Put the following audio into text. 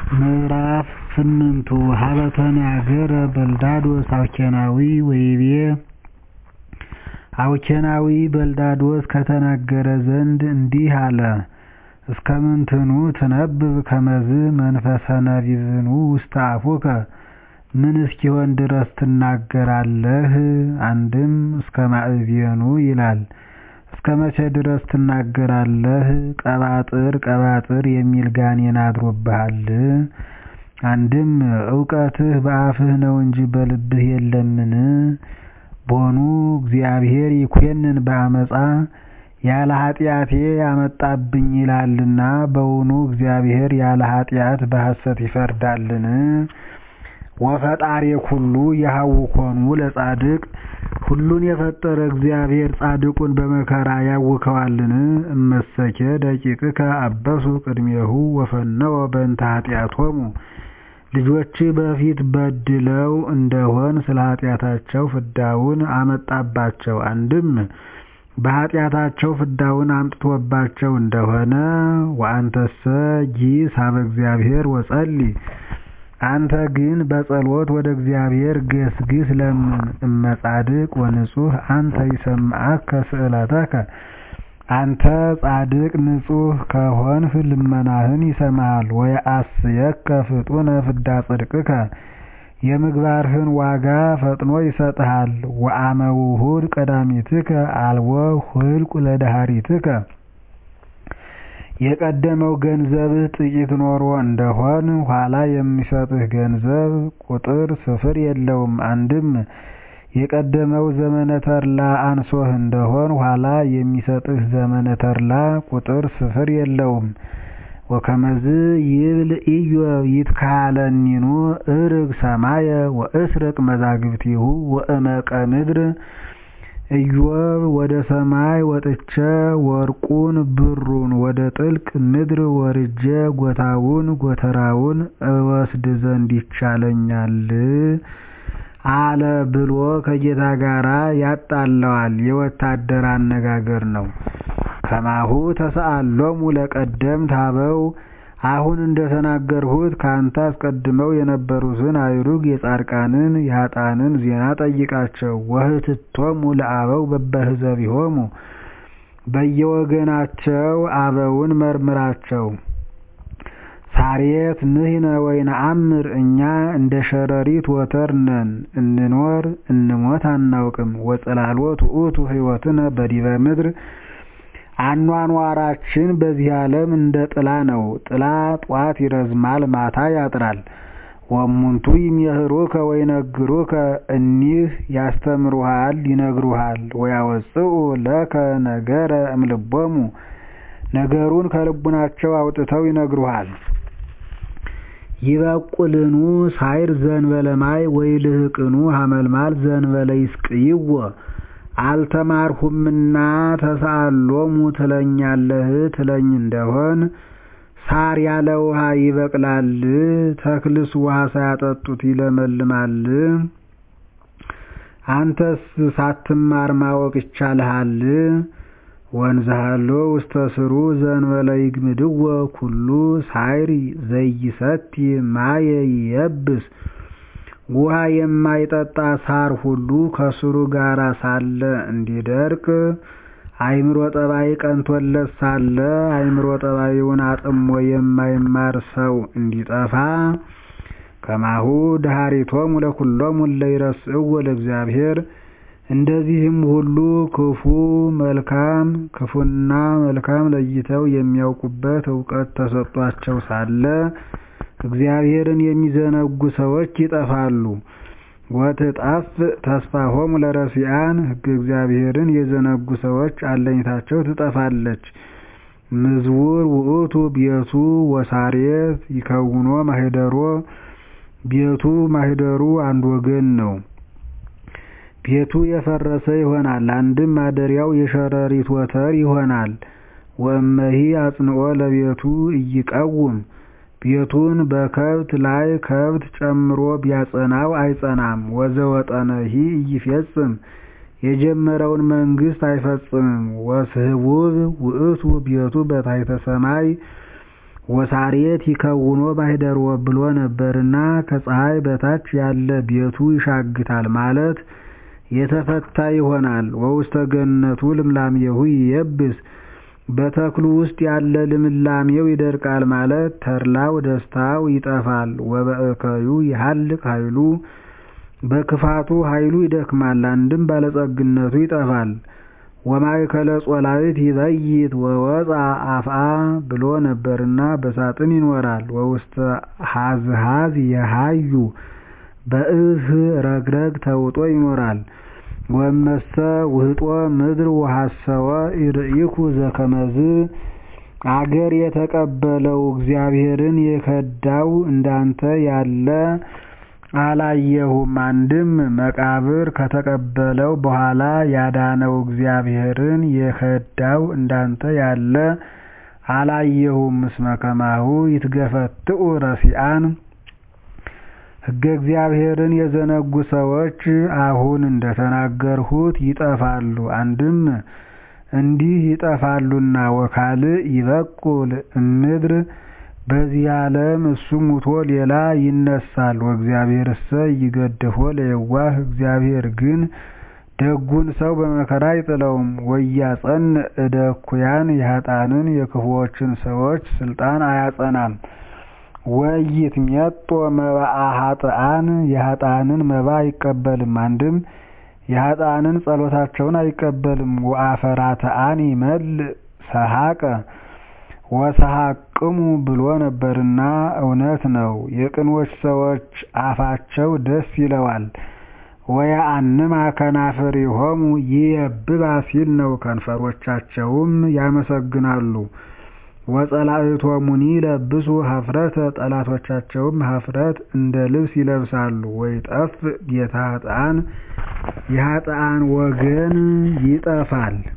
ምዕራፍ ስምንቱ ሀበ ተናገረ በልዳዶስ አውኬናዊ ወይቤ አውኬናዊ በልዳዶስ ከተናገረ ዘንድ እንዲህ አለ እስከምንትኑ ትነብብ ከመዝ መንፈሰ ነቢብኑ ውስተ አፉከ ምን እስኪሆን ድረስ ትናገራለህ አንድም እስከ ማዕዜኑ ይላል እስከ መቼ ድረስ ትናገራለህ ቀባጥር ቀባጥር የሚል ጋኔን አድሮብሃል አንድም እውቀትህ በአፍህ ነው እንጂ በልብህ የለምን ቦኑ እግዚአብሔር ይኰንን በአመፃ ያለ ኃጢአቴ አመጣብኝ ይላልና በውኑ እግዚአብሔር ያለ ኃጢአት በሐሰት ይፈርዳልን ወፈጣሬ ኩሉ የሐውኮኑ ለጻድቅ ሁሉን የፈጠረ እግዚአብሔር ጻድቁን በመከራ ያውከዋልን እመሰኬ ደቂቅከ አበሱ ቅድሜሁ ወፈነወ በእንተ ኃጢአቶሙ ልጆችህ በፊት በድለው እንደሆን ስለ ኃጢአታቸው ፍዳውን አመጣባቸው አንድም በኃጢአታቸው ፍዳውን አምጥቶባቸው እንደሆነ ወአንተሰ ጊስ ሀበ እግዚአብሔር ወጸልይ አንተ ግን በጸሎት ወደ እግዚአብሔር ገስግስ ለምን እመጻድቅ ወንጹሕ አንተ ይሰምዓከ ስእለተከ አንተ ጻድቅ ንጹሕ ከሆንህ ልመናህን ይሰማሃል ወየአስየከ ፍጡነ ፍዳ ጽድቅከ የምግባርህን ዋጋ ፈጥኖ ይሰጥሃል ወአመ ውሁድ ቀዳሚትከ አልቦ ሁልቁ ለዳህሪትከ የቀደመው ገንዘብህ ጥቂት ኖሮ እንደሆን ኋላ የሚሰጥህ ገንዘብ ቁጥር ስፍር የለውም አንድም የቀደመው ዘመነ ተድላ አንሶህ እንደሆን ኋላ የሚሰጥህ ዘመነ ተድላ ቁጥር ስፍር የለውም ወከመዝ ይብል ኢዮብ ይትካለኒኑ እርግ ሰማየ ወእስርቅ መዛግብቲሁ ወእመቀ ምድር ኢዮብ ወደ ሰማይ ወጥቼ ወርቁን ብሩን ወደ ጥልቅ ምድር ወርጄ ጎታውን ጎተራውን እወስድ ዘንድ ይቻለኛል አለ ብሎ ከጌታ ጋር ያጣላዋል የወታደር አነጋገር ነው ከማሁ ተሰአሎሙ ለቀደምት አበው አሁን እንደተናገርሁት ከአንተ አስቀድመው የነበሩትን አእሩግ የጻድቃንን የኃጥአንን ዜና ጠይቃቸው ወህትቶሙ ለአበው በበህዘቢሆሙ በየወገናቸው አበውን መርምራቸው ሳሬት ንሕነ ወይነአምር እኛ እንደ ሸረሪት ወተር ነን እንኖር እንሞት አናውቅም ወጽላሎት ውእቱ ሕይወትነ በዲበ ምድር አኗኗራችን በዚህ ዓለም እንደ ጥላ ነው ጥላ ጧት ይረዝማል ማታ ያጥራል ወእሙንቱ ይሜህሩከ ወይነግሩከ እኒህ ያስተምሩሃል ይነግሩሃል ወያወፅኡ ለከ ነገረ እምልቦሙ ነገሩን ከልቡናቸው አውጥተው ይነግሩሃል ይበቁልኑ ሳይር ዘንበለ ማይ ወይልህቅኑ ሀመልማል ዘንበለ ይስቅይዎ አልተማርሁምና ተሳአሎሙ ትለኛለህ ትለኝ እንደሆን ሳር ያለ ውሃ ይበቅላል ተክልስ ውሃ ሳያጠጡት ይለመልማል አንተስ ሳትማር ማወቅ ይቻልሃል ወንዝሃሎ ውስተ ስሩ ዘንበለ ይግምድዎ ኩሉ ሳይር ዘይሰቲ ማየ ይየብስ ውሃ የማይጠጣ ሳር ሁሉ ከስሩ ጋር ሳለ እንዲደርቅ አእምሮ ጠባይ ቀንቶለት ሳለ አእምሮ ጠባዩን አጥሞ የማይማር ሰው እንዲጠፋ ከማሁ ድኃሪቶሙ ለኵሎሙ እለ ይረስዕዎ ለእግዚአብሔር እንደዚህም ሁሉ ክፉ መልካም ክፉና መልካም ለይተው የሚያውቁበት እውቀት ተሰጧቸው ሳለ እግዚአብሔርን የሚዘነጉ ሰዎች ይጠፋሉ ወትጠፍእ ተስፋሆሙ ለረሲዓን ሕገ እግዚአብሔርን የዘነጉ ሰዎች አለኝታቸው ትጠፋለች ምዝውር ውእቱ ቤቱ ወሳሬት ይከውኖ ማኅደሮ ቤቱ ማኅደሩ አንድ ወገን ነው ቤቱ የፈረሰ ይሆናል አንድም ማደሪያው የሸረሪት ወተር ይሆናል ወእመሂ አጽንዖ ለቤቱ ኢይቀውም ቤቱን በከብት ላይ ከብት ጨምሮ ቢያጸናው አይጸናም ወዘወጠነሂ ኢይፌጽም የጀመረውን መንግሥት አይፈጽምም ወስህቡብ ውእቱ ቤቱ በታሕተ ሰማይ ወሳሬት ይከውኖ ባሕደርዎ ብሎ ነበርና ከፀሐይ በታች ያለ ቤቱ ይሻግታል ማለት የተፈታ ይሆናል። ወውስተ ገነቱ ልምላሜሁ ይየብስ በተክሉ ውስጥ ያለ ልምላሜው ይደርቃል ማለት ተድላው ደስታው ይጠፋል። ወበእከዩ ይሃልቅ ኃይሉ በክፋቱ ኃይሉ ይደክማል አንድም ባለጸግነቱ ይጠፋል። ወማእከለ ጾላዊት ይበይት ወወፃ አፍአ ብሎ ነበርና በሳጥን ይኖራል። ወውስተ ሀዝሃዝ የሃዩ በእህ ረግረግ ተውጦ ይኖራል። ወመሰ ውህጦ ምድር ወሐሰወ ኢርኢኩ ዘከመዝ አገር የተቀበለው እግዚአብሔርን የከዳው እንዳንተ ያለ አላየሁም። አንድም መቃብር ከተቀበለው በኋላ ያዳነው እግዚአብሔርን የከዳው እንዳንተ ያለ አላየሁም። እስመ ከማሁ ይትገፈትኡ ረሲአን ሕገ እግዚአብሔርን የዘነጉ ሰዎች አሁን እንደተናገርሁት ይጠፋሉ። አንድም እንዲህ ይጠፋሉና ወካልእ ይበቁል እምድር በዚህ ዓለም እሱ ሙቶ ሌላ ይነሳል። ወእግዚአብሔርሰ ይገድፎ ለየዋህ እግዚአብሔር ግን ደጉን ሰው በመከራ አይጥለውም። ወያጸንዕ እደ እኩያን የኃጥአንን የክፉዎችን ሰዎች ስልጣን አያጸናም። ወይትሜጦ መባአ ኃጥአን የኃጥአንን መባ አይቀበልም። አንድም የኃጥአንን ጸሎታቸውን አይቀበልም። ወአፈራተአን ይመልእ ሰሐቀ ወሰሐቅሙ ብሎ ነበርና እውነት ነው። የቅኖች ሰዎች አፋቸው ደስ ይለዋል። ወየአንማ ከናፍሪሆሙ ይየብባ ሲል ነው። ከንፈሮቻቸውም ያመሰግናሉ። ወጸላእቶሙኒ ለብሱ ኀፍረተ ጠላቶቻቸውም ኀፍረት እንደ ልብስ ይለብሳሉ። ወይጠፍእ ቤተ ኃጥአን የኃጥአን ወገን ይጠፋል።